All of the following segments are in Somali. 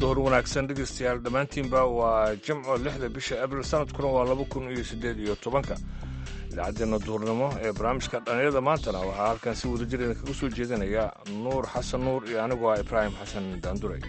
door wanaagsan dhegeystayaal dhammaantiinba waa jimco lixda bisha abril sanadkuna waa laba kun iyo siddeed iyo tobanka idaacaddeena duurnimo ee barnaamijka dhallinyarada maantana waxaa halkan si wada jir idinkaga soo jeedinaya nuur xasan nuur iyo anigu ah ibraahim xasan daanduray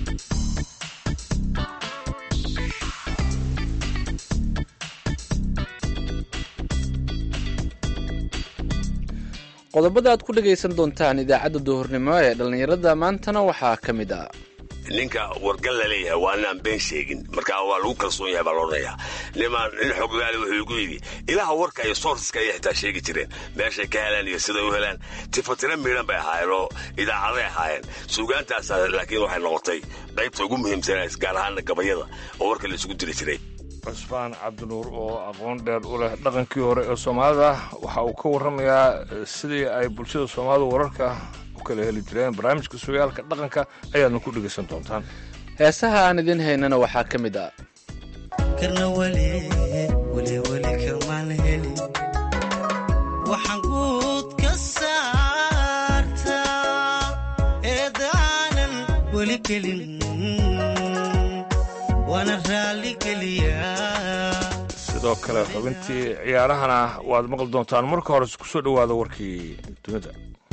qodobada aad ku dhegaysan doontaan idaacadda duhurnimo ee dhallinyarada maantana waxaa ka mid ah ninka wargal la leeyahay waa inaan been sheegin markaa waa lagu kalsoon yahay baa loodhanayaa nimaan nin xoggaali wuxuu igu yidhi ilaha warka iyo soorsaska ayay xitaa sheegi jireen meeshay ka helaan iyo siday u helaan tifatira miidhan bay ahaayeen oo idaacaday ahaayeen suugaantaas laakiin waxay noqotay qaybta ugu muhiimsanays gaar ahaana gabayada oo warka la isugu diri jiray cusmaan cabdinuur oo aqoon dheer u leh dhaqankii hore ee soomaalida waxa uu ka warramayaa sidii ay bulshada soomaalida wararka u kala heli jireen barnaamijka sugaalka dhaqanka ayaadna ku dhegaysan doontaan heesaha aan idiin haynana waxaa ka mid ah karna weli weliweli kamaan heli waxaan guud ka saartaa eedaanan weli gelin waana raalli geliyaa sidoo kale xubintii ciyaarahana waad maqli doontaan marka hore ku soo dhowaada warkii dunida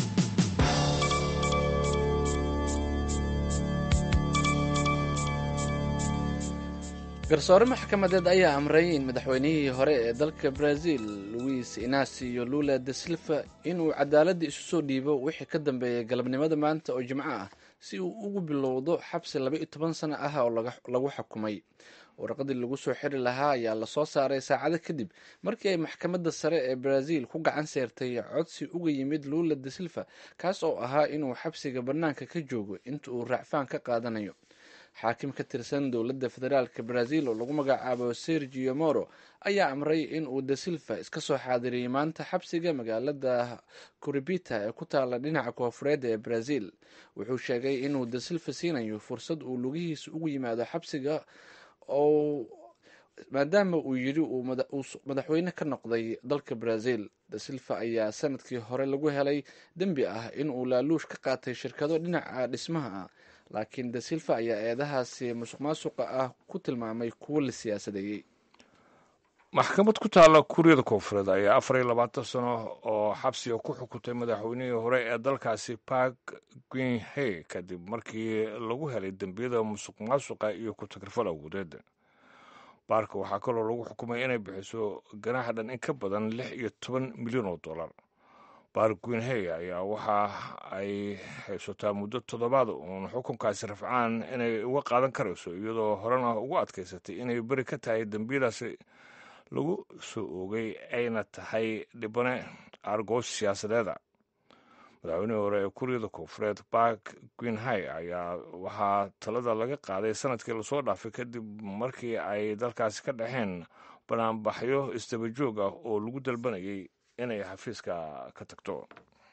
garsoore maxkamadeed ayaa amray in madaxweynihii hore ee dalka brazil luis inacio lula de silva inuu cadaaladda isu soo dhiibo wixii ka dambeeyay galabnimada maanta oo jimco ah si uu ugu bilowdo xabsi laba iyo toban sano ah oo lagu xukumay warqadii lagu soo xiri lahaa ayaa lasoo saaray saacado kadib markii ay maxkamadda sare ee brazil ku gacan seertay codsi uga yimid lula de silva kaas oo ahaa inuu xabsiga bannaanka ka joogo inta uu raacfaan ka qaadanayo xaakim ka tirsan dowladda federaalka brazil oo lagu magacaabo sergio moro ayaa amray in uu de silva iska soo xaadiriyey maanta xabsiga magaalada curibita ee ku taala dhinaca koofureed ee brazil wuxuu sheegay inuu de silva siinayo fursad uu lugihiisa ugu yimaado xabsiga oo maadaama uu yidhi uu madaxweyne ka noqday dalka brazil de silva ayaa sanadkii hore lagu helay dembi ah inuu laaluush ka qaatay shirkado dhinaca dhismaha ah laakiin de silva ayaa eedahaasi musuq maasuqa ah ku tilmaamay kuwo la siyaasadeeyey maxkamad ku taalla kuuriyada koonfureed ayaa afar iyo labaatan sano oo xabsiga ku xukuntay madaxweynihii hore ee dalkaasi park gwinhe kadib markii lagu helay dembiyada musuq maasuqa iyo ku-tagrifal awoodeed baarka waxaa kaloo lagu xukumay inay bixiso ganaaxa dhan in ka badan lix iyo toban milyan oo dollar baark gwinhe ayaa waxa ay haysataa muddo toddobaad uun xukunkaasi rafcaan inay uga qaadan karayso iyadoo horena ugu adkaysatay inay beri ka tahay dembiyadaasi lagu soo oogay ayna tahay dhibane argoos siyaasadeeda madaxweynihii hore ee kuuriyada koonfureed bark gwinhay ayaa waxaa talada laga qaaday sanadkii lasoo dhaafay kadib markii ay dalkaasi ka dhexeen banaanbaxyo isdaba joog ah oo lagu dalbanayay inay xafiiska ka tagto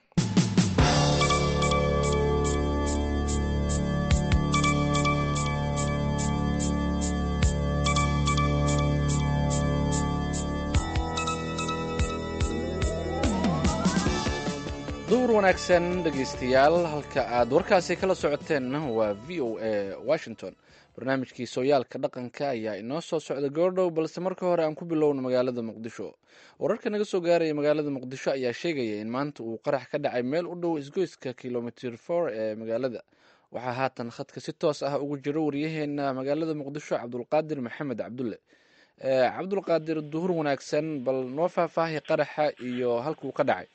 duhur wanaagsan dhegaystayaal halka aad warkaasi kala socoteen waa v o a washington barnaamijkii sooyaalka dhaqanka ayaa inoo soo socda goordhow balse marka hore aan ku bilowno magaalada muqdisho wararka naga soo gaaraya magaalada muqdisho ayaa sheegaya in maanta uu qarax ka dhacay meel u dhow isgoyska kilomitr for ee magaalada waxaa haatan khadka si toos ah ugu jiro waryaheena magaalada muqdisho cabdulqaadir maxamed cabdulle cabdulqaadir duhur wanaagsan bal noo faahfaahi qaraxa iyo halkuu ka dhacay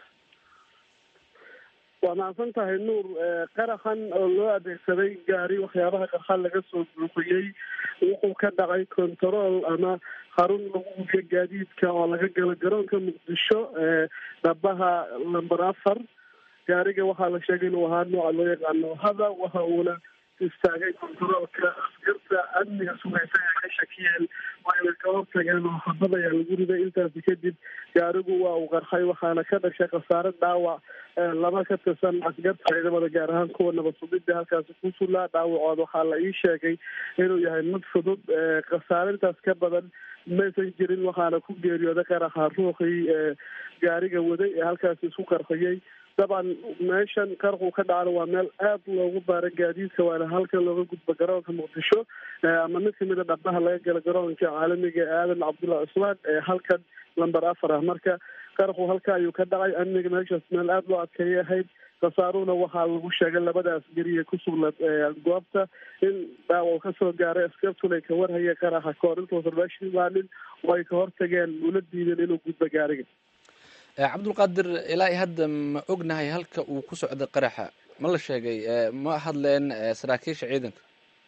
waa mahadsan tahay nuur qaraxan oo loo adeegsaday gaari waxyaabaha qarxan laga soo buuxiyey wuxuu ka dhacay control ama xarun lagu hubiyo gaadiidka oo laga galo garoonka muqdisho dhabaha lamber afar gaariga waxaa la sheegay inuu ahaa nooca loo yaqaano hada waxa uuna istaagay controolka askarta amniga sugaysa ee ka shakiyeen wayna ka hortageen oo xabad ayaa lagu riday intaasi kadib gaarigu waa uu qarxay waxaana ka dhashay khasaare dhaawac laba ka tirsan askarta ciidamada gaar ahaan kuwa nabad sugidda halkaasi ku sulaa dhaawacood waxaa la ii sheegay inuu yahay mid fudud khasaare intaas ka badan maysan jirin waxaana ku geeriyooday qaraxa ruuxii gaariga waday ee halkaasi isku qarxiyey dabcan meeshan qarquu ka dhacana waa meel aad loogu baara gaadiidka waana halkan looga gudbo garoonka muqdisho ama mid kamid a dhabaha laga gala garoonka caalamiga ee aadan cabdulla cusmaan ee halkan lamber afar ah marka qarqu halka ayuu ka dhacay amniga meeshaas meel aada loo adkeeyay ahayd khasaaruhuna waxaa lagu sheegay labadaas geriye ku sugnaad goobta in dhaawac kasoo gaaray askartuna ay ka warhayeen qaraxa kahor intuusan meesha imaanin oo ay ka hortageen ula diideen inuu gudbo gaariga cabdulqaadir ilaa i hadda ma ognahay halka uu ku socday qaraxa ma la sheegay ma hadleen saraakiisha ciidanka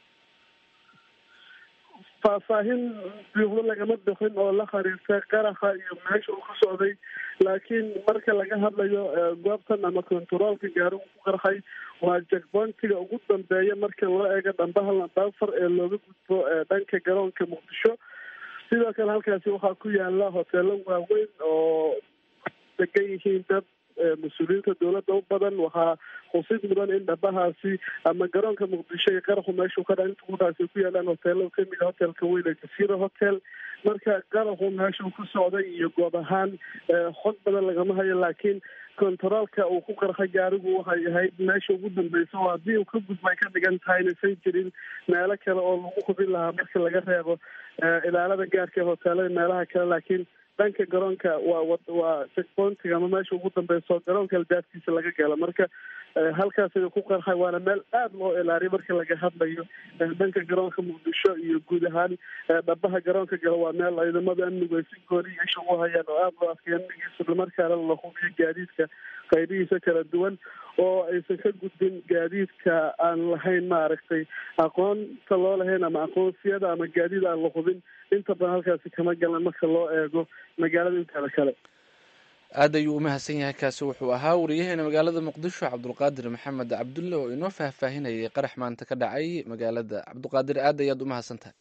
faahfaahin buuxdo lagama bixin oo la xiriirta qaraxa iyo meesha uu ka socday laakiin marka laga hadlayo goobtan ama kontaroolka gaarigu ku qarxay waa jakboontiga ugu dambeeya marka loo eego dhambaha lambaafar ee looga gudbo dhanka garoonka muqdisho sidoo kale halkaasi waxaa ku yaala hoteelo waaweyn oo degan yihiin dad mas-uuliyiinta dowladda u badan waxaa xusid mudan in dhabahaasi ama garoonka muqdisho iyo qaraxu meeshuu ka dha inta kudhaasi ku yaalaan hoteelo kamid a hotelka weyn ee jasiira hotel marka qaraxu meeshuu ku socday iyo goob ahaan xog badan lagama hayo laakiin kontaroolka uu ku qarxay gaarigu waxay ahayd meesha ugu dambeysa oo haddii uu ka gudbay ka dhigan tahay inaysan jirin meelo kale oo lagu hubin lahaa marka laga reebo ilaalada gaarka ee hoteelada meelaha kale laakiin dhanka garoonka waa waa checkpointiga ama meesha ugu dambeyso garoonka albaabkiisa laga gala marka halkaas ayuu ku qarxay waana meel aada loo ilaariyo marka laga hadlayo dhanka garoonka muqdisho iyo guud ahaan dhabaha garoonka gala waa meel ciidamada amnigu ay si gooni isha u hayaan oo aada loo adkay amnigiisa islamarkaana la hubiyo gaadiidka qaybihiisa kala duwan oo aysan ka gudbin gaadiidka aan lahayn maaragtay aqoonta loo lahayn ama aqoonsiyada ama gaadiid aan la hubin inta badan halkaasi kama galan marka loo eego magaalada inteeda kale aad ayuu u mahadsan yahay kaasi wuxuu ahaa wariyaheena magaalada muqdisho cabdulqaadir maxamed cabdulle oo inoo faahfaahinayay qarax maanta ka dhacay magaalada cabdulqaadir aad ayaad u mahadsan tahay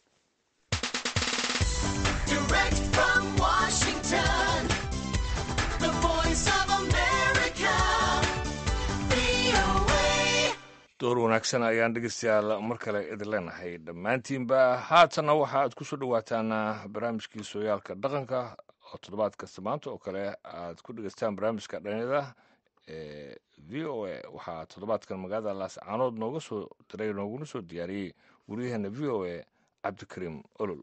door wanaagsan ayaan dhegeystayaal mar kale idin leenahay dhammaantiinba haatanna waxa aad kusoo dhawaataan barnaamijkii sooyaalka dhaqanka oo toddobaad kasta maanta oo kale aad ku dhegeystaan barnaamijka dhanyada ee v o a waxaa toddobaadkan magaalada laascaanood nooga soo diray nooguna soo diyaariyey wariyaheena v o a cabdikariim olol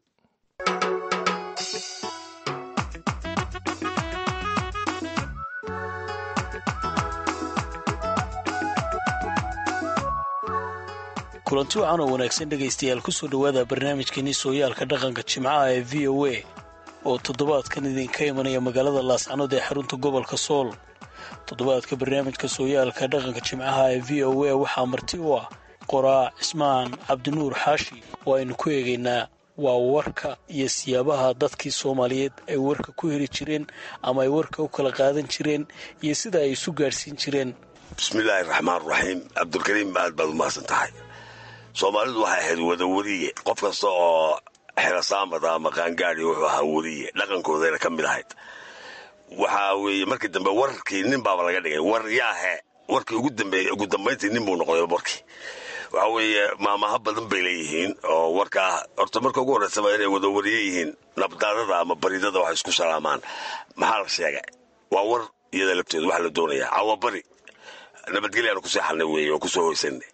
kulanti wacan oo wanaagsan dhegaystayaal kusoo dhowaada barnaamijkeenii sooyaalka dhaqanka jimcaha ee v o a oo toddobaadkan idinka imanaya magaalada laascanood ee xarunta gobolka sool toddobaadka barnaamijka sooyaalka dhaqanka jimcaha ee v o a waxaa marti u ah qoraa cismaan cabdinuur xaashi oo aynu ku eegaynaa waa warka iyo siyaabaha dadkii soomaaliyeed ay warka ku heli jireen ama ay warka u kala qaadan jireen iyo sida ay isu gaadhsiin jireen bismillaahi raxmaan raxiim cabdulkariim aad baad u mahadsan tahay soomaalidu waxay ahayd wada weriye qof kasta oo xerasaamada ama qaangaadi wuxuu ahaa weriye dhaqankoodayna ka mid ahayd waxaa weeye markii dambe warkii nin baaba laga dhigay war yaahe warkii ugu dambeeyey ugu dambayntii nin buu noqday warkii waxa weeye maamaha badan bay leeyihiin oo warkaa horta marka ugu horreysaba inay wada wariye yihiin nabdaadada ama baridada waxay isku salaamaan maxaa la sheegay waa war iyada lafteedu waxaa la doonayaa cawabari nabadgelyaanu ku seexanay weeye oo kusoo hoysanay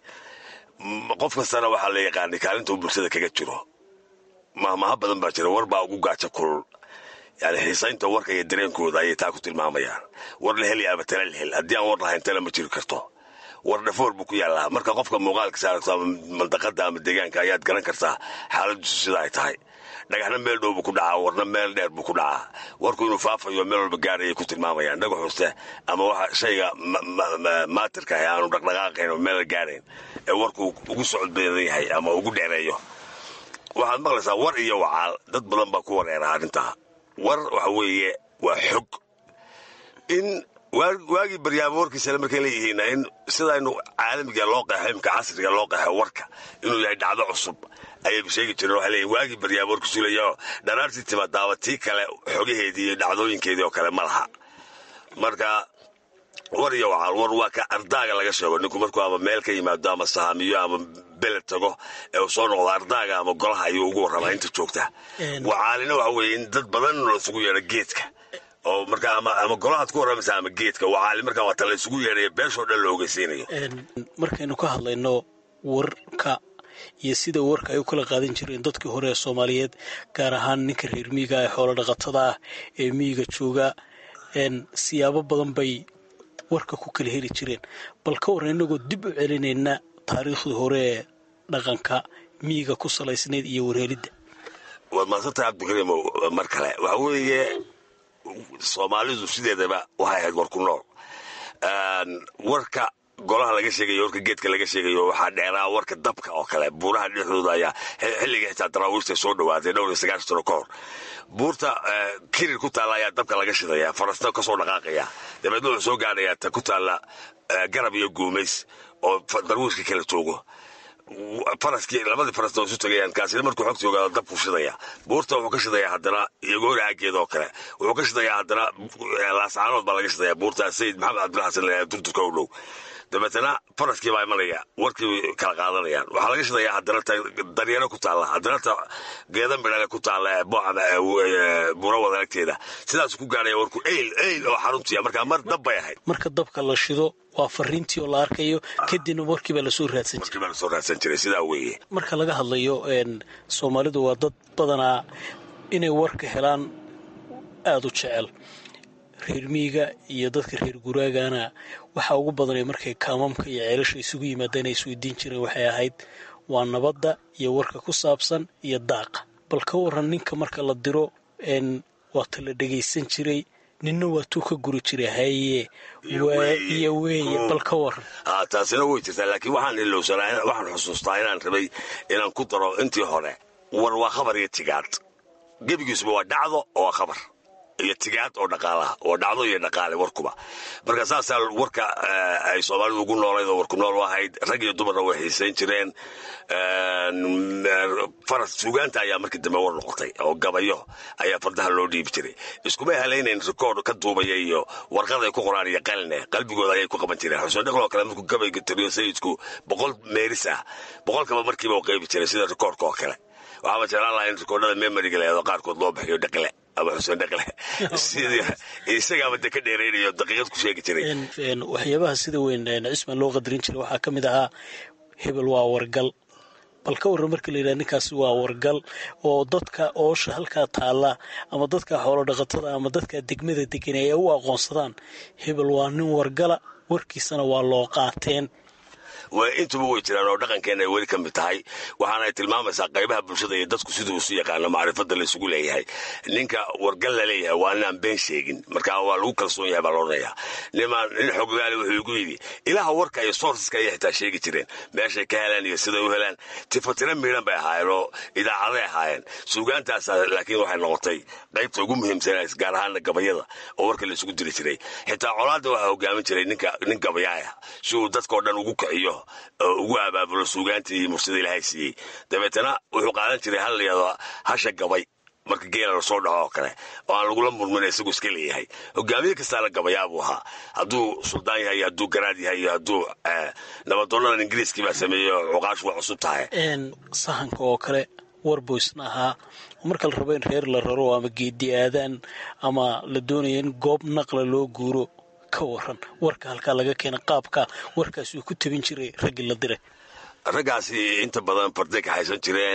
qof kastana waxaa la yaqaanay kaalinta uu bulshada kaga jiro mahmaha badan baa jira war baa ugu gaaja kulul yani xiisaynta warka iyo dareenkooda ayay taa ku tilmaamayaan war la heli ama tala la hel haddii aan war lahayn tala ma jiri karto war dhafoor buu ku yaallaa marka qofka muuqaalkiisa aragto ama mandaqada ama deegaanka ayaad garan kartaa xaaladiisu sida ay tahay dhagaxna meel dhow buu ku dhacaa warna meel dheer buu ku dhacaa warku inuu faafayo meel walba gaarayay ku tilmaamayaan dhagax hoste ama waxa shayga maatirka ah aanu dhaqdhaqaaqayn oo meel la gaarayn ee warku ugu socod badan yahay ama ugu dheereeyo waxaad maqlaysaa war iyo wacaal dad badan baa ku wareera arrintaa war waxa weeye waa xog in waagii baryaamo warkiisale markay leeyihiin in sidaynu caalamiga loo qeexo imka casriga loo qeexo warka inuu yahay dhacdo cusub ayay sheegi jireen waxay leeyihin waagii baryaamo warkiisu leeyaho dharaartii timaadaaba tii kale xogaheedii iyo dhacdooyinkeedii oo kale ma laha marka war iyo wacaal war waa ka ardaaga laga sheego ninku markuu ama meel ka yimaado ama sahaamiyo ama beled tago ee uu soo noqdo ardaaga ama golaha ayuu ugu warramaa inta joogta wacaalina waxa weeye in dad badan loo isugu yeedho geedka oo markaa ama ama golahaad ku warramaysa ama geedka wacaali markaa waa ta la isugu yeedhaya beeshoo dhan la ogeysiinayo markaynu ka hadlayno warka iyo sida warka ay u kala qaadan jireen dadkii hore ee soomaaliyeed gaar ahaan ninka reer miyiga ee xoolo dhaqatada ah ee miyiga jooga siyaabo badan bay warka ku kala heli jireen bal ka warran inagoo dib u celinayna taariikhdii hore ee dhaqanka miyiga ku salaysnayd iyo warhelidda waad maadsantahay cabdikariimo mar kale waxa weeye soomaalidu sideedaba waxay ahayd war ku nool warka golaha laga sheegayo warka geedka laga sheegayo waxaa dheeraa warka dabka oo kale buuraha dhexdooda ayaa xilliga xitaa daraawiishta soo dhawaatay dhowr iyo sagaashan sano ka hor buurta kirir ku taalla ayaa dabka laga shidaya farasna kasoo dhaqaaqaya dabeedna wuxuu soo gaadhayaa ta ku taalla garab iyo guumays oo darwiishka kala joogo faraskii labadii farasna waa isu tagayaan kaasina markuu xogta ogaado dabku shidaya buurta wuxuu ka shidayaa haddana iyagoori aageeda oo kale wuxuu ka shidayaa haddana laascaanood baa laga shidaya buurta sayid maxamed cabdilla xasan la durturka u dhow dabeetana faraskii baa imanaya warkii kala qaadanayaan waxaa laga shidayaa haddana ta daryaro ku taalla haddana ta geeda midhale ku taalla buura wadaagteeda sidaasuu ku gaadhaya warku eyl eyl oo xaruntiya markaa mar dab bay ahayd marka dabka la shido waa fariintii oo la arkayo kadibna warkii baa lasoo raadsan jiray warkii baa lasoo raadsan jiray sidaa weeye marka laga hadlayo soomaalidu waa dad badanaa inay warka helaan aada u jecel reer miyiga iyo dadka reer guraagana waxaa ugu badanay markay kaamamka iyo ceelasha isugu yimaadeen ay isweydiin jireen waxay ahayd waa nabadda iyo warka ku saabsan iyo daaqa bal ka waran ninka marka la diro waa ta la dhegaysan jiray ninna waa tuu ka guri jiray haye waa iyo weeye bal ka waran taasina way jirtaa laakiin waxaan ilowsanaa waxaan xusuustaa inaan rabay inaan ku daro intii hore war waa khabar iyo tigaad gebigiisuba waa dhacdo oo waa khabar iyo tigaad oo dhaqaalaha oo dhacdo iyo dhaqaale warkuba marka saasaa warka ay soomaalidu ugu noolayd oo warku nool u ahayd rag iyo dumarna way xiisayn jireen faras sugaanta ayaa markii dambe war noqotay oo gabayo ayaa fardaha loo dhiibi jiray iskumay halaynayn rikoord ka duubaya iyo warqad ay ku qoraan iyo qaline qalbigooda ayay ku qaban jireen xuseen dhaqloo kale markuu gabayga tiriyo sayidku boqol meeris ah boqolkaba markiiba u qaybi jiray sida rikoordka oo kale waxaaba jeclaan lahaa in rikoordhada memoriga leedo qaarkood loo bixiyo dhaqle ama xuseen dhaqle sidii isagaaba de ka dheeraynayo daqiiqad ku sheegi jiray waxyaabaha sida weyn cisman loo qadarin jiray waxaa ka mid ahaa hebel waa wargal bal ka warran marka la yidhaha ninkaasi waa wargal oo dadka oosha halkaa taalla ama dadka xoolo dhaqatada ama dadka degmada degan ay u aqoonsadaan hebel waa nin wargala warkiisana waa loo qaateen intuba way jiraan oo dhaqankeena ay weli ka mid tahay waxaana ay tilmaamaysaa qaybaha bulshada iyo dadku siduu isu yaqaano macrifada la isugu leeyahay ninka wargal la leeyahay waa ninaan been sheegin marka waa lagu kalsoon yahay baa loodhanayaa nimaan nin xoggaali wuxuu igu yidhi ilaha warka iyo sourceska ayay xitaa sheegi jireen meeshay ka helaan iyo siday u helaan tifatira miidhan bay ahaayeen oo idaacaday ahaayeen suugaantaasa laakiin waxay noqotay qaybta ugu muhiimsanays gaar ahaana gabayada oo warka la isugu diri jiray xitaa colaadda waxaa hogaamin jiray ninka nin gabayaaya si uu dadkao dhan ugu kiciyo ugu abaabulo suugaantii mursida ilaahay siiyey dabeetana wuxuu qaadan jiray hal layado hasha gabay marka geela lasoo dhaco oo kale oo aan lagula murmin isagu iska leeyahay hogaamiye kastaana gabayaa buu ahaa hadduu suldaan yahay iyo hadduu garaad yahay iyo hadduu nabadoonadan ingiriiskii baa sameeyey oo cuqaashu waa cusub tahay sahanka oo kale warboysna ahaa marka la rabo in reer la raro ama geedi aadaan ama la doonaya in goob naqla loo guuro ka waran warka halkaa laga keena qaabka warkaas uu ku tabin jiray raggii la diray raggaasi inta badan farday ka haysan jireen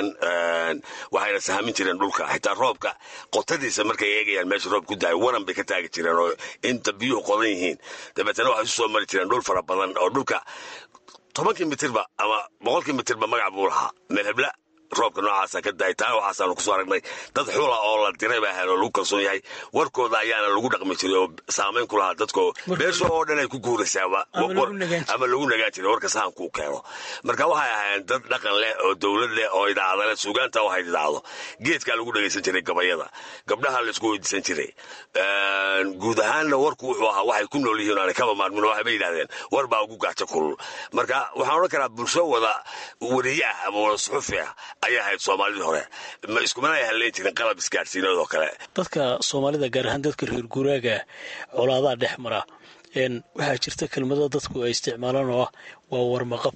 waxayna sahamin jireen dhulka xitaa roobka qotadiisa markay eegayaan meesha roob ku daayo waran bay ka taagi jireen oo inta biyuhu qodan yihiin dabeetana waxay isu soo mari jireen dhul fara badan oo dhulka tobankii mitirba ama boqolkii mitirba magac buu lahaa meelhebla roobka noocaasa ka daay taana waxaasaanu kusoo aragnay dad xula oo la diray baa ahayn oo lagu kalsoon yahay warkooda ayaana lagu dhaqmi jiray oo saamayn ku lahaa dadko beesha oo dhan ay ku guuraysaaba ama lagu nagaan jiray warka sahankuu keeno marka waxay ahaayeen dad dhaqan leh oo dowlad leh oo idaacada leh suugaanta u hayd idaacdo geedkaa lagu dhagaysan jiray gabayada gabdhaha laisku weydiisan jiray guud ahaanna warku wuxuu ahaa waxay ku nool yihiin aanay kaba maarmin oo waxbay yidhahdeen war baa ugu gaajo kulul marka waxaan odhan karaa bulsho wada wariye ah ama wada suxufi ah ayay ahayd soomaalidii hore ma iskumana ay halleyn jirin qalab isgaadhsiinood oo kale dadka soomaalida gaar ahaan dadka reer guuraaga colaadaha dhex mara waxaa jirta kelmado dadku ay isticmaalaan oo ah waa warmaqabto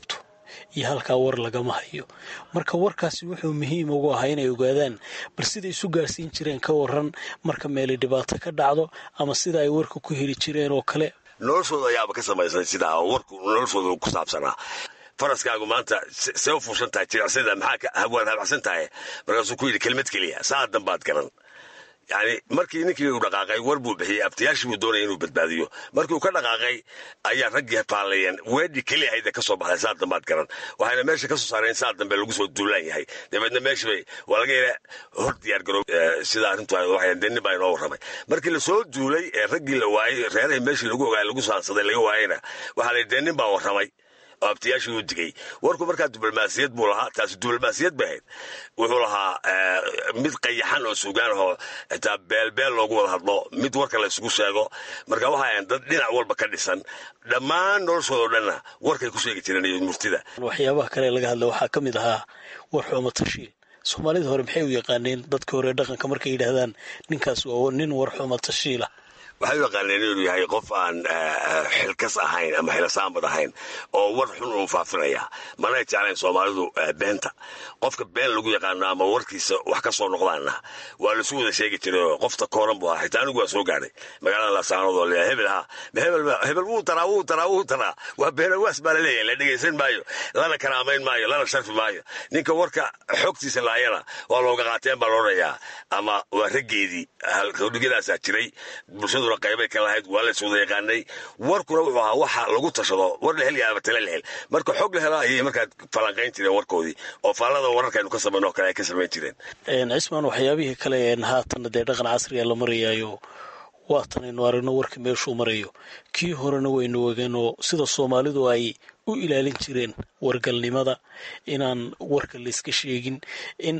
iyo halkaa war lagama hayo marka warkaasi wuxuu muhiim ugu ahaa inay ogaadaan bal siday isu gaarsiin jireen ka waran marka meeli dhibaato ka dhacdo ama sida ay warka ku heli jireen oo kale noloshooda ayaaba ka samaysan sidaa oo warku noloshooda ku saabsanaa faraskaagu maanta see u fuushan tahay jilicsada maxaa waad habacsan tahay markaasuu ku yidhi kelmad keliya saa danbaad garan yani markii ninkii uu dhaqaaqay war buu bixiyey abtiyaashii buu doonaya inuu badbaadiyo markii uu ka dhaqaaqay ayaa raggii faallayeen weedhi keliya hayda ka soo baxday saa dambaad garan waxayna meesha ka soo saareen saa dambe lagu soo duulaan yahay dabeedna meesha bay waa laga yara hor diyaar garoob sida arrintu waxay denin baa inoo warramay markii lasoo duulay ee raggii la waayey reerahii meeshii lagu ogaay lagu saansaday laga waayeyna waxaa la denin baa warramay oo abtiyaashii uu digay warku markaa diblomaasiyad buu lahaa taasi diblomaasiyad bay ahayd wuxuu lahaa mid qayaxan oo sugaan ahoo xitaa beelbeel loogu wada hadlo mid warka la isugu sheego marka waxa ahayn dad dhinac walba ka dhisan dhammaan noloshooda o dhanna warkay ku sheegi jireen iyo murtida waxyaabaha kale laga hadla waxaa ka mid ahaa war xumo tashiil soomaalida hore maxay u yaqaaneen dadka hore dhaqanka markay yidhaahdaan ninkaas waa nin war xumo tashiila waxay u yaqaaneen inuu yahay qof aan xilkas ahayn ama xilasaanbad ahayn oo war xun uu faafinaya manay jeclayn soomaalidu beenta qofka been lagu yaqaano ama warkiisa wax ka soo noqdaana waa laisu wada sheegi jiray qofta kooran buu ahaa xitaa anigu waa soo gaadhay magaalada laasaanood oo leeyahay hebel ha hebel hebel wuu taraa wuu taraa wuu taraa waa beenawaas baa la leeyahay la dhegaysan maayo lana karaamayn maayo lana sharfi maayo ninka warka xogtiisa laayana waa looga qaateen baa loodhayaa ama waa raggeedii haldhigyadaasaa jiray bulshadu qaybay ka lahayd waa la iswada yaqaanay warkuna wuxuu ahaa waxa lagu tashado war la helya ama tale la hel marka xog la helo ayay markaa falanqayn jireen warkoodii oo faallada wararkaynu ka samayn oo kale ay ka samayn jireen cismaan waxyaabihii kale een haatana dee dhaqan casriga la marayaayo waatanaynu aragno warka meeshuu marayo kii horena waynu ogeen oo sida soomaalidu ay u ilaalin jireen wargalnimada inaan warka layska sheegin in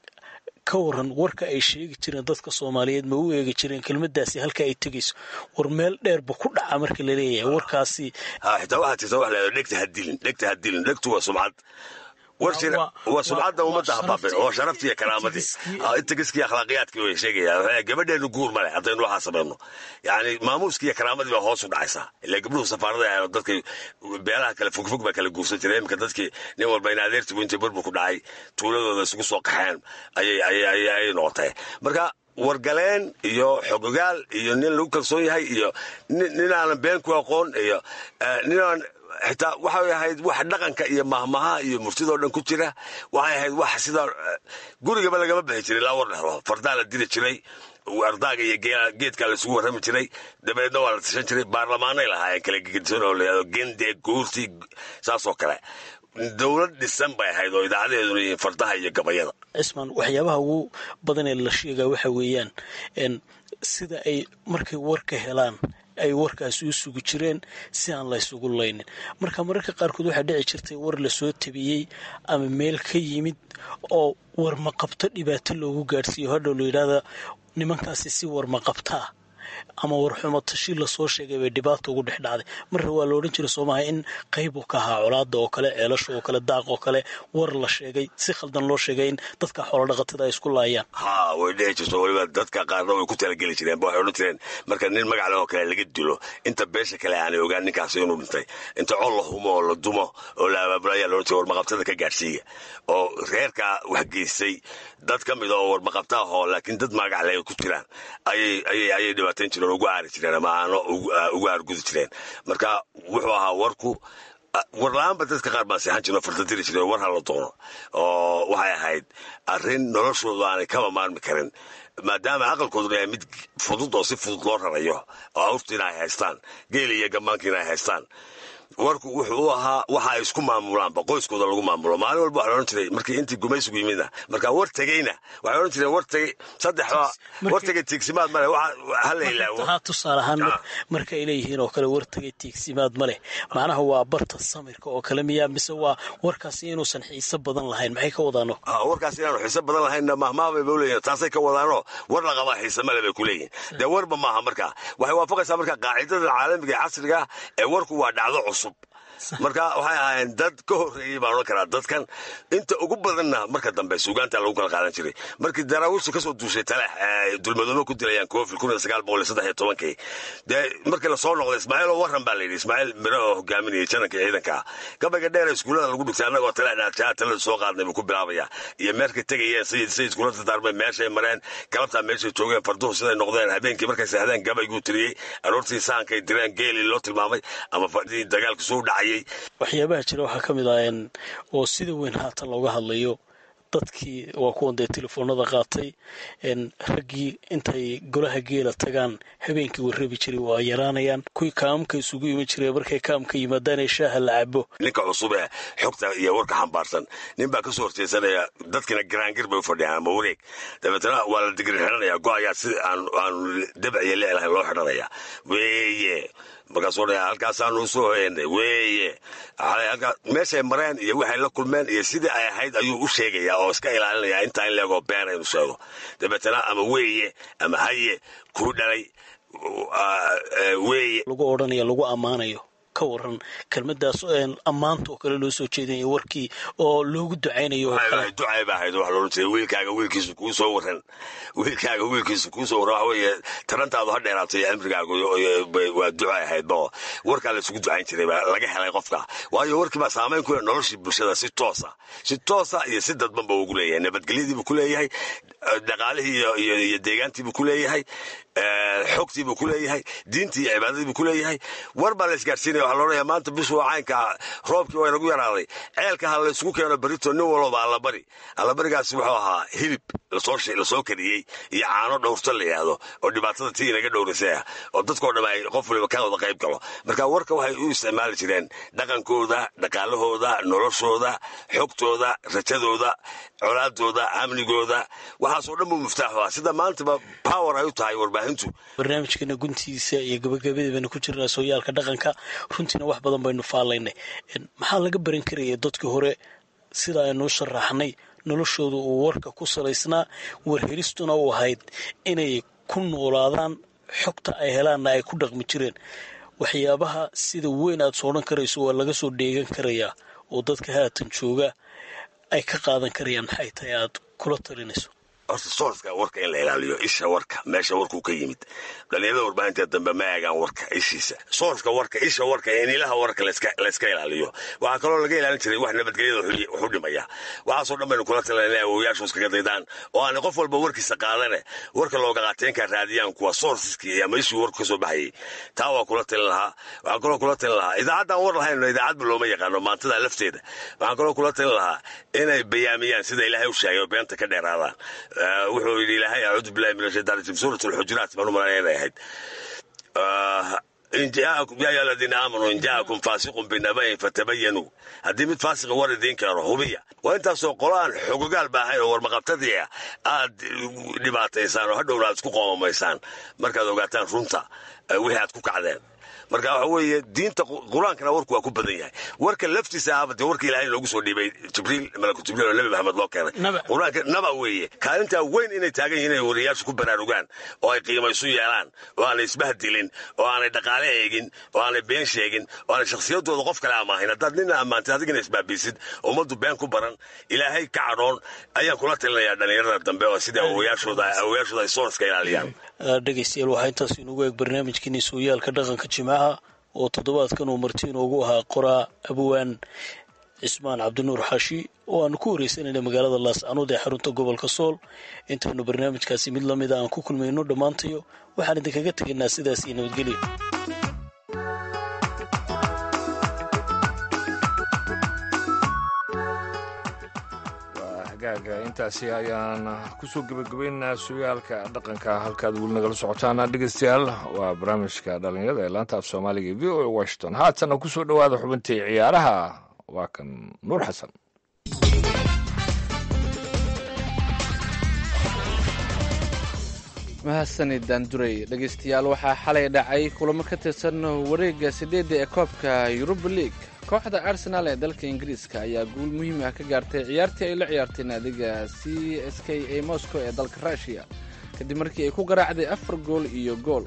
ka waran warka ay sheegi jireen dadka soomaaliyeed ma u eegi jireen kelmadaasi halka ay tegayso war meel dheerba ku dhaca marka la leeyahay warkaasi xitaa waxaa jirta wax leedo dhegta hadilin dhegta hadilin dhegtu waa sumcad war jira waa sumcadda ummadda habaaben oo sharaftii iyo karaamadii intagiskii akhlaaqiyaadkii way sheegaya gabadheenu guur male haddaynu waxaa samayno yani maamuuskii iyo karaamadii baa hoos u dhacaysaa ilaa gabdhuhu safaarada ahayn dadkay beelaha kale fogfog baa kala guursan jiray iminka dadkii nin walba in adeertigu intay burbur ku dhacay tuuladooda isugu soo qaxeen ayay ayay noqotay marka wargaleen iyo xogogaal iyo nin lagu kalsoon yahay iyo nin aanan been ku aqoon iyo ninaan xitaa waxay ahayd wax dhaqanka iyo mahmaha iyo murtidoo dhan ku jira waxay ahayd wax sida gurigaba lagama bixi jiray ilaa war dhehlo fardaa la diri jiray ardaaga iyo geedkaa laisugu warrami jiray dabeedna waa la tashan jiray baarlamaanay lahaayeen kala gegedisan oo layado gende guurti saasoo kale dowlad dhisan bay ahayd oo idaacadaheeduna yihiin fardaha iyo gabayada cismaan waxyaabaha ugu badan ee la sheegaa waxa weeyaan sida ay markay warka helaan ay warkaasi u sugi jireen si aan la ysugu laynin marka mararka qaarkood waxaa dhici jirtay war lasoo tabiyey ama meel ka yimid oo warmaqabto dhibaato loogu gaadhsiiyo hadhow la yidhaahda nimankaasi si warmaqabtaa ama warxumo tashi lasoo sheegay bay dhibaata ugu dhex dhacday marna waa la odhan jiray soomaha in qayb uu ka ahaa colaada oo kale ceelasha oo kale daaq oo kale war la sheegay si khaldan loo sheegay in dadka xoolodhaqatada ay isku laayaan ha way dhici jirto weliba dadka qaarna way ku talageli jireen ba waxay odhan jireen marka nin magac leh oo kale laga dilo inta beesha kale aanay ogaan ninkaasi inuu dhintay inta col la humo oo la dumo oo la abaabulo ayaa la odhan jiray warmaqabtada ka gaadhsiiya oo reerkaa wax geystay dad ka mida oo warmaqabta ahoo laakiin dad magac leh ku jiraan ayay ayay ayay dhibaatayn jireen ugu aari jireen ama aano ugu aargudi jireen marka wuxuu ahaa warku warla-aanba dadka qaar baa seexan jireen oo fartadiri jireen war hala doono oo waxay ahayd arrin noloshooda aanay kaba maarmi karin maadaama aqalkooduna yahay mid fudud oo si fudud loo rarayo oo awrtiina ay haystaan geeli iyo gammaankiina ay haystaan warku wuxuu u ahaa waxa ay isku maamulaanba qoyskooda lagu maamulo maalin walba waxaa odhan jiray markii intii gumaysigu yimidna marka war tegeyna waxay odhan jireen war tegey saddexda war tegey tiigsimaad male hala ilaawo haa tusaale ahaan marka ay leeyihiin oo kale war tegey tiigsimaad ma leh macnaha waa barta samirka oo kale miyaa mise waa warkaasi inuusan xiiso badan lahayn maxay ka wadaano warkaas inaanu xiiso badan lahaynna mahmaabay ba leeyihin taasay ka wadaanoo war la qabaa xiise male bay ku leeyihin dee warba maaha marka waxay waafaqaysaa marka qaacidada caalamiga ee casriga ee warku waa dhacdo cusub marka waxay ahaayeen dad ka horreeyey baan odhan karaa dadkan inta ugu badanna marka dambe suugaanta lagu kala qaadan jiray markii daraawiishta kasoo duushay talax dulmadoobe ku dilayaan koofil kun iyo sagaal boqol iyo saddex iyo tobankii dee markii lasoo noqday ismaaciil oo warran baa la yidhi ismaaciil miro oo hogaaminayay jananka ciidanka gabayga dheer ee iskuullada lagu dhigtay annagoo talax dhaajaa talada soo qaadnay buu ku bilaabaya iyo meerkay tegayeen sayid sayid kula dardaarmay meeshay mareen galabtaa meeshay joogeen farduhu siday noqdeen habeenkii markay seexdeen gabayguu tiriyey aroortii saankay direen geelii loo tilmaamay ama fadhii dagaalku soo dhacayay waxyaabaha jira waxaa ka mid ah oo sida weyn haatan looga hadlayo dadkii waa kuwan dee telefoonada qaatay raggii intay golaha geela tagaan habeenkii warrabi jiray waa yaraanayaan kuwii kaamka isugu iman jiray markay kaamka yimaadaan ee shaaha la cabo ninka cusub ee xogta iyo warka xambaarsan nin baa kasoo horjeesanaya dadkina garaangir bay u fadhiyaan ama wareeg dabeetana waa la digri xidhanaya go-ayaa si aanu dabciyo leelahayn loo xidhanaya weeye markaasuu dhaya halkaasaanu usoo hoyanay weeye meeshay mareen iyo waxay la kulmeen iyo sidii ay ahayd ayuu u sheegayaa oo iska ilaalinaya intaa in leegoo been aynu sheego dabeetana ama weeye ama haye kuu dhalay weeye lagu odhanaya lagu ammaanayo ka waran kelmadaas ammaanta oo kale loo soo jeedinaya warkii oo loogu ducaynayo oo kale ducay ba ahayd wax loolan jiray wiilkaaga wiilkiisu kuu soo waran wiilkaaga wiilkiisu kuu soo waran waxa weeye tarantaadu ha dheeraato iyo cimrigaagu waa ducay ahayd bo warkaa la isugu ducayn jiray baa laga helay qofka waayo warkii baa saamayn ku leh noloshii bulshada si toosa si toosa iyo si dadban ba ugu leeyahay nabadgelyadiibuu ku leeyahay dhaqaalihii iyo deegaantiibuu ku leeyahay xogtiibuu ku leeyahay diintii iyo cibaadadiibuu ku leeyahay war baa la isgaarsiinaya waxaa loodhaya maanta bishu waa caynka roobkii waa inagu yaraaday ceelka ha la isugu keeno berito nin walba allabari allabarigaasi wuxuu ahaa hilib lasoo kariyey iyo caano dhowrto la yidhaahdo oo dhibaatada tii inaga dhowrisay ah oo dadkoo dham ay qof waliba ka wada qayb galo marka warka waxay u isticmaali jireen dhaqankooda dhaqaalahooda noloshooda xogtooda rajadooda colaadooda amnigooda waxaasoo dhan buu muftaaxu ah sida maantaba power ay u tahay warbaahintu barnaamijkeena guntiisa iyo gabagabadii baynu ku jirnaa sooyaalka dhaqanka runtiina wax badan baynu faalaynay maxaa laga baran karaya dadkii hore sida aynu sharaxnay noloshooda uu warka ku salaysnaa warhelistuna u ahayd inay ku noolaadaan xogta ay helaanna ay ku dhaqmi jireen waxyaabaha sida weyn aad soodhan karayso waa laga soo dheegan karayaa oo dadka haatan jooga ay ka qaadan karayaan maxay tahay aad kula talinayso horta soorska warka in la ilaaliyo isha warka meesha warkuu ka yimid dhalinyarada warbaahinta dambe ma eegaan warka ishiisa soorska warka isha warka in ilaha warka layska ilaaliyo waxaa kaloo laga ilaalin jiray wax nabadgelyada wuxu dhimaya waxaasoo dhan baynu kula talan inay awoyaashu iskaga daydaan oo aanay qof walba warkiisa qaadane warka looga qaateenkaa raadiyaan kuwa soorsiskii ama ishii warku kasoo baxayay taa waa kula talin lahaa waxaan kaloo kula talin lahaa idaacaddaan war lahayno idaacadba looma yaqaano maantada lafteeda waxaan kaloo kula talin lahaa inay bayaamiyaan sida ilaahay u sheegay oo beenta ka dheeraadaan wuxuu yidhi ilaahay acuudu billahi min ashaytaan rajim suurat alxujuraat baan u malanaya inay ahayd in jaakum yaa ayuha aladiina aamanuu in jaakum faasiqun binabayin fatabayanuu haddii mid faasiqa war idiin keeno hubiya waa intaasoo qolaan xogogaal ba ahayn oo warmaqabtadii ah aad dhibaataysaan oo hadhowna aad isku qoomamaysaan markaad ogaataan runta wixii aad ku kacdeen marka waxa weeye diinta qur-aankana warku waa ku badan yahay warka laftiisa ahaba dee warka ilahay loogu soo dhiibay jibriil malaku jibriil oo nebi maxamed loo keenay qur-aanka naba weeye kaalintaa weyn inay taagan yihiin inay wariyaashu ku baraarugaan oo ay qiimaysu yeelaan oo aanay isbahdilin oo aanay dhaqaale eegin oo aanay been sheegin oo aanay shakhsiyadooda qof kale amaahin haddaad nina ammaantid adigina isbaabiisid ummaddu been ku baran ilaahay ka cadhoon ayaan kula talinayaa dhallinyarada dambe oo sidai awoyaashooda awoyaashooda ay soorska ilaaliyaan dhegaystayaal waxaa intaas inugu eeg barnaamijkeeni sooyaalka dhaqanka jimcaha oo toddobaadkan uu marti inoogu ahaa qoraa abwaan cismaan cabdinuur xaashi oo aanu ku wareysanayna magaalada laascanood ee xarunta gobolka sool intaynu barnaamijkaasi mid lamida aan ku kulmayno dhammaantayo waxaan idinkaga tegaynaa sidaas iyo nabadgelya hagaaga intaasi ayaan kusoo gebagabaynaynaa sugaalka dhaqanka halkaad weli nagala socotaan dhegeystayaal waa barnaamijka dhalinyarada ee laanta af soomaaliga v o a washington haatana kusoo dhowaada xubintii ciyaaraha waa kan nuur xasan mahadsanid daanduray dhegaystayaal waxaa xalay dhacay kulamo ka tirsan wareegga sideedda ee koobka yuruba league kooxda arsenaal ee dalka ingiriiska ayaa guul muhiim ah ka gaartay ciyaartii ay la ciyaartay naadiga c s k a moscow ee dalka rushiya kadib markii ay ku garaacday afar gool iyo gool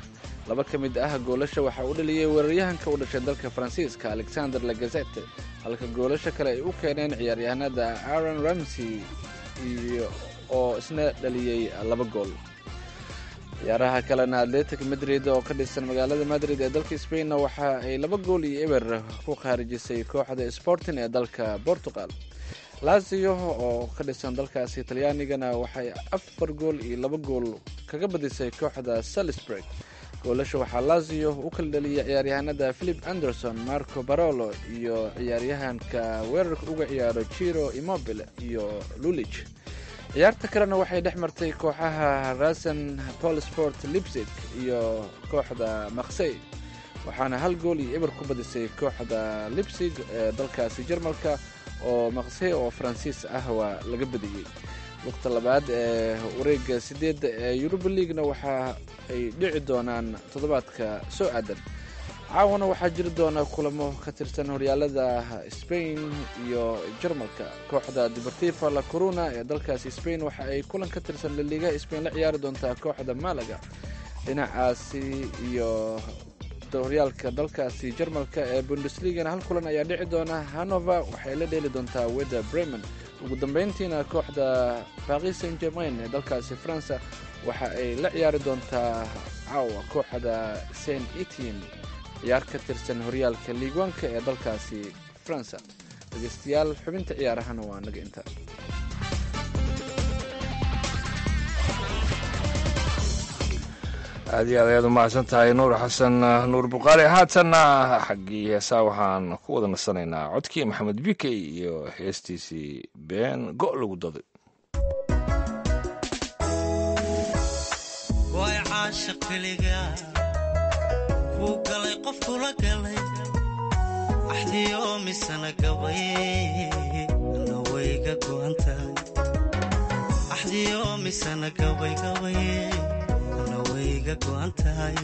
laba ka mid ah goolasha waxaa u dhaliyey weeraryahanka u dhashay dalka faransiiska alexander lagazete halka goolasha kale ay u keeneen ciyaaryahanada aaron ramsey iyo oo isna dhaliyey laba gool ciyaaraha kalena atletic madrid oo ka dhisan magaalada madrid ee dalka spainna waxa ay laba gool iyo eber ku khaarijisay kooxda sporting ee dalka portugal lazio oo ka dhisan dalkaasi talyaanigana waxay afar gool iyo laba gool kaga badisay kooxda salisburg goolasha waxaa lazio u kala dhaliyay ciyaaryahanada philip anderson marco barolo iyo ciyaaryahanka weerarka uga ciyaaro jiro immobile iyo lulich ciyaarta kalena waxay dhex martay kooxaha rasen polsport lipsig iyo kooxda maksey waxaana hal gool iyo eber ku badisay kooxda lipsig ee dalkaasi jarmalka oo maksey oo faransiis ah waa laga badiyey waqta labaad ee wareega sideedda ee yuruba leaguena waxa ay dhici doonaan toddobaadka soo aadan caawana waxaa jiri doona kulamo ka tirsan horyaalada spain iyo jarmalka kooxda deportiva la corona ee dalkaasi spain waxa ay kulan ka tirsan laliigaha spain la ciyaari doontaa kooxda malaga dhinacaasi iyo horyaalka dalkaasi jarmalka ee bundesligana hal kulan ayaa dhici doona hanover waxay la dheeli doontaa weda bremen ugu dambeyntiina kooxda paris saint germain ee dalkaasi faransa waxa ay la ciyaari doontaa caawa kooxda saint etienne ciyaar ka tirsan horyaalka liigwanka ee dalkaasi faransa dhegeystayaal xubinta ciyaarahana waa naga inta aad iyo aad ayaad u mahadsan tahay nuur xasan nuur buqaali haatanna xaggii heesaa waxaan ku wada nasanaynaa codkii maxamed bikey iyo heestiisii been go' lagu daday way caasha keliga kuu galay qof kula galay axdiyo misana gabay ana wayga go'an tahay axdiyo misana gabay gabay ana wayga go'an tahay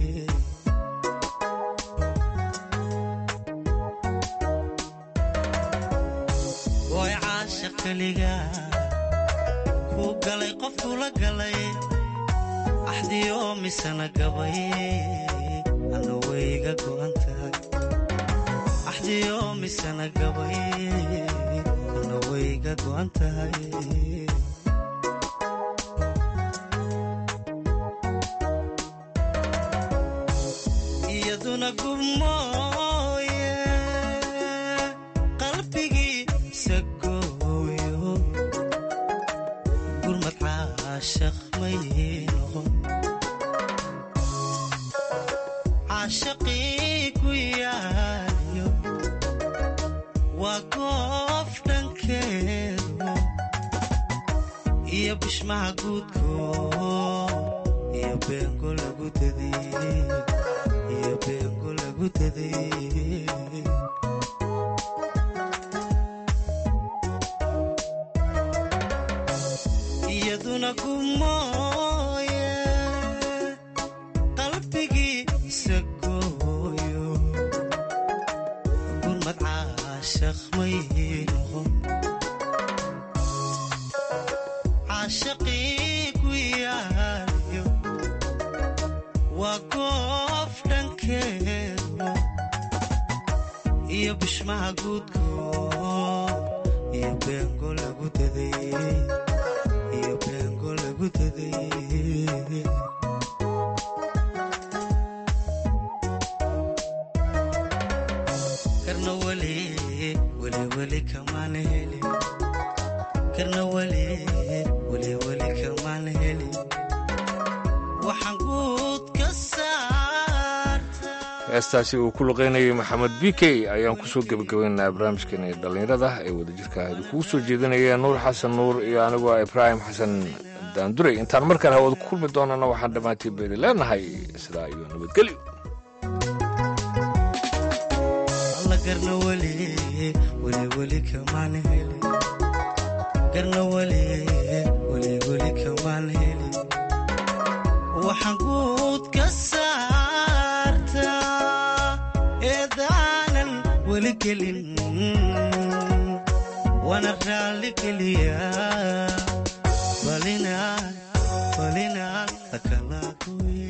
way caasha keliga kuu galay qof kula galay axdiyo misana gabay ana wayga go'an tahay axdiyo misana gabay ana wayga go'an tahay iyaduna gubmooye qalbigiisa gooyo gurmad caashaq may noqon caashaqii ku yaaliyo waa goof dhankeedu iyo bishmaha guudko iyo beengo lagu dadiyey iyo beengo lagu dadiyey iyaduna gumooye qalbigiisa gooyo gurmad caashaq may noqon caashaqii ku yaaliyo waa goof dhankeedu iyo bishmaha guudko iyo beengo lagu dadayey iyo beengo lagu dadayey karna weli weli weli kamaan helin karna weli weli weli kamaan helin waxaan guud ka saartaa heestaasi uu ku luqaynayay maxamed bikey ayaan kusoo gebagabaynaynaa barnaamijkeena dhallinyarada ee wadajirka kugu soo jeedinaya nuur xasan nuur iyo anigoo ah ibraahim xasan daanduray intaan markaan hawada ku kulmi doonana waxaan dhammaantiin beeri leenahay sidaa iyo nabadgelyo alla garna weli weli weli kamaan helin garna weli weli weli kamaan helin waxaan guud ka saartaa eedaanan weli gelin waana raalli geliyaa balinaad balinaad lakala gooye